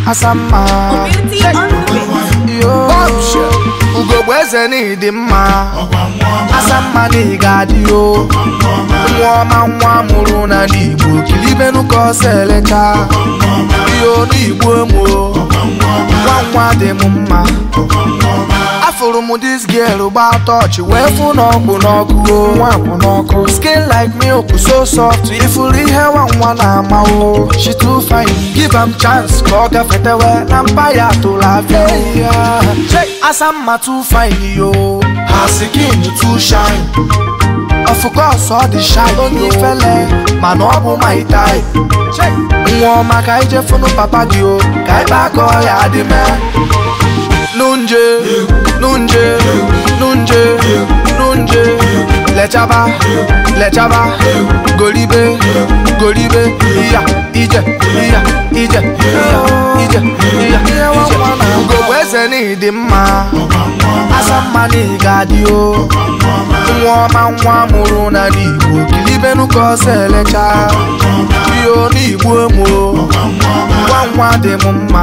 asamma Community on the beat. yo ugogbe eze n'ịdị mma asamma na ị ga-adị o nwa ọma nwa mụrụ na n'igbo kilibenu ka ọsọ elecha ihe n'igbo emo nwa nwa dị m mma afụrụ m dis girl gba tọchị wee fụ n'ọkpụ n'ọkụ o nwa kwụ n'ọkụ skin like milk so soft ifuru ihe nwa nwa na-ama o she too fine give am chance ka ọ gafetewe na mba ya tụrụ afịa ya asamma too fine yo her skin too shine of course ọ dị shy onye ifele mana ọ bụ my type nwa ọma ka ije funu papa gị o ka ebe aka ọya dị mee nunje nunje nunje nunje lechaba lechaba golibe golibe iya ije iya ije iya ije iya ije ugogbe eze n'ịdị mma asamma na ị ga-adị o nwa ọma nwa mụrụ na n'igbo kilibenu ka ọsọ elecha ihe n'igbo emo nwa nwa dị m mma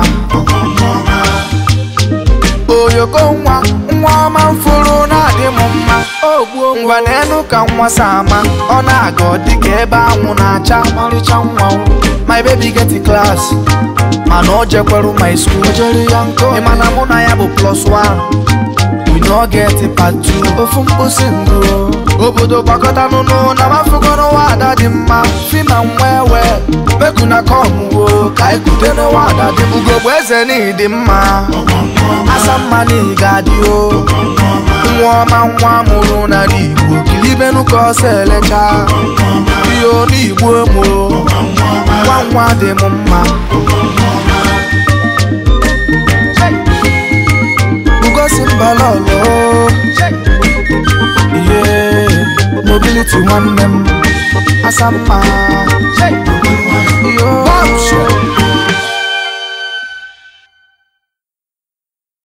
oyoko nwa nwa ọma mfụrụ na-adị m mma ogbuo ngwa n'enu ka nwa sama ọ na-aga ọ dịka ebe anwụ na-acha ọmarịcha nwa o. my baby get class mana o jekweru my school jere ya nkọ ịmana mụ na ya bụ plus one we no get part two ofu mkposi ndụ obodo gbakọta n'ụnụ na mafụgo n'ụwa ada dị mma fima nwa ewe meku na kọmwo ka ikute n'ụwa ada dị m ugogbe eze n'ịdị mma asamma na ị ga-adị o nwa ọma nwa mụrụ na n'igbo kilibenu ka ọsọ elecha ihe n'igbo emo nwa nwa dị m mma ugosi mbala ọlọ ihe mobility nwanne m asamma